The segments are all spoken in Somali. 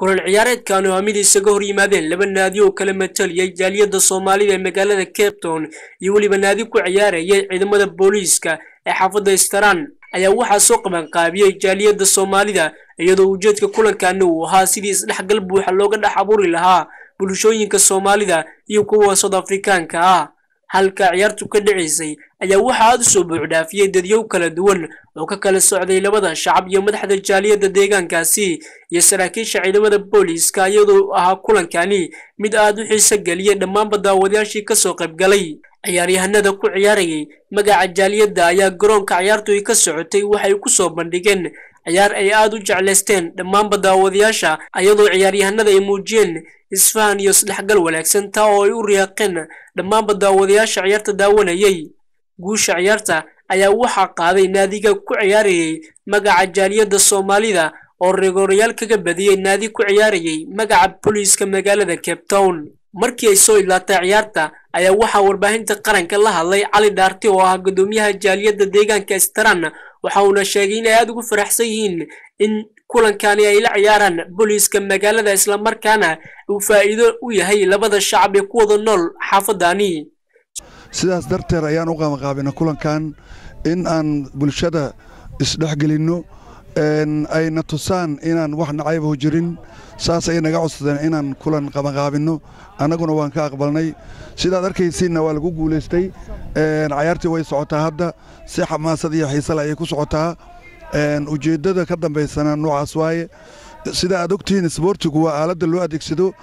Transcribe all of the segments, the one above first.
kulan ciyaareedkan oo mid isaga hor yimaadeen laba naadi oo kala mataliyay jaaliyadda soomaalida ee magaalada cape town iyo weliba naadi ku ciyaarayay ciidamada booliiska ee xaafadda staran ayaa waxaa soo qabanqaabiyey jaaliyadda soomaalida iyadoo ujeedka kulankaani uu ahaa sidii isdhexgal buuxa looga dhex abuuri lahaa bulshooyinka soomaalida iyo kuwa soud afrikaanka ah halka ciyaartu ka dhacaysay ayaa waxaa aad u soo buuxdhaafiyey dadyow kala duwan oo ka kala socday labada shacab iyo madaxda jaaliyadda deegaankaasi iyo saraakiisha ciidamada booliiska iyadoo ahaa kulankani mid aad u xiiso geliyay dhammaanba daawadayaashii kasoo qaybgalay ciyaaryahanada ku ciyaarayay magaca jaaliyadda ayaa garoonka ciyaartu ay ka socotay waxay ku soo bandhigeen ciyaar ay aad u jeclaysteen dhammaanba daawadayaasha iyadoo ciyaaryahanada ay muujiyeen isfahan iyo isdhexgal wanaagsan taa oo ay u riyaaqeen dhammaanba daawadayaasha ciyaarta daawanayay guusha ciyaarta ayaa waxaa qaaday naadiga ku ciyaarayay magaca jaaliyadda soomaalida oo reegoorayaal kaga badiyey naadi ku ciyaarayay magaca booliiska magaalada cape town markii ay soo idlaatay ciyaarta ayaa waxaa warbaahinta qaranka la hadlay cali dhaarti oo ah guddoomiyaha jaaliyadda deegaanka staran waxa uuna sheegay inay aada ugu faraxsan yihiin in kulankani ay la ciyaaraan booliiska magaalada islamarkaana uu faa'iido u yahay labada shacab ee ku wada nool xaafadani sidaas darteed ayaan u qabanqaabina kulankan in aan bulshada isdhexgelinno ayna tusaan inaan wax nacaybahu jirin saas ay naga codsadeen inaan kulan qabanqaabinno annaguna waan ka aqbalnay sidaad arkaysiinna waa lagu guulaystay cayaartii way socotaa hadda si xamaasad iyo xiisale ayay ku socotaa ujeeddada ka dambaysana noocaas waaye sida aad ogtihiin isboortigu waa aaladda loo adeegsado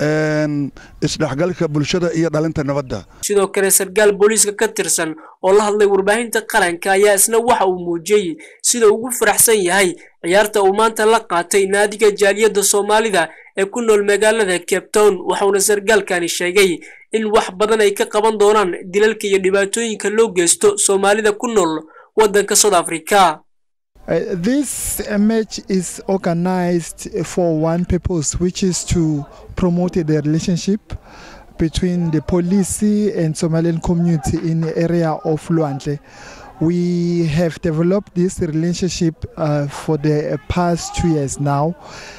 isdhexgalka bulshada iyo dhalinta nabadda sidoo kale sarkaal booliiska ka tirsan oo la hadlay warbaahinta qaranka ayaa isna waxa uu muujiyey sida ugu faraxsan yahay ciyaarta uu maanta la qaatay naadiga jaaliyadda soomaalida ee ku nool magaalada cape town waxauna sarkaalkani sheegay in wax badan ay ka qaban doonaan dilalka iyo dhibaatooyinka loo geysto soomaalida ku nool waddanka south africa Uh, this uh, match is organized for one purpose, which is to promote the relationship between the police and Somalian community in the area of Luantle. We have developed this relationship uh, for the past two years now.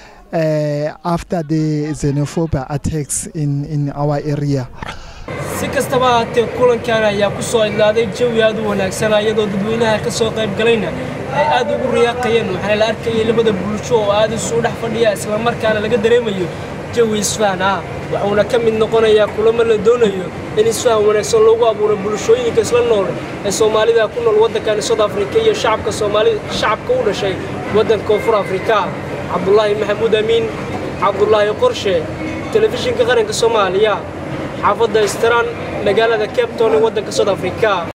after the xenophobia attacks in, in our area. si kastaba ahaatee kulankan ayaa ku soo idlaaday jawi aad u wanaagsan iyadoo dadweynaha ka soo qayb galayna ay aad ugu riyaaqayeen waxaana la arkayay labada bulsho oo aad isu dhex fadhiya islamarkaana laga dareemayo jawi isfahan ah waxuuna ka mid noqonayaa kulamo la doonayo in isfahan wanaagsan loogu abuuro bulshooyinka isla nool ee soomaalida ku nool waddankani south africa iyo shacabka soomaalida shacabka u dhashay waddanka koonfur afrika cabdulaahi maxamuud amiin cabdulaahi qorshe telefishinka qaranka soomaaliya xaafadda istaran magaalada cape town ee waddanka south africa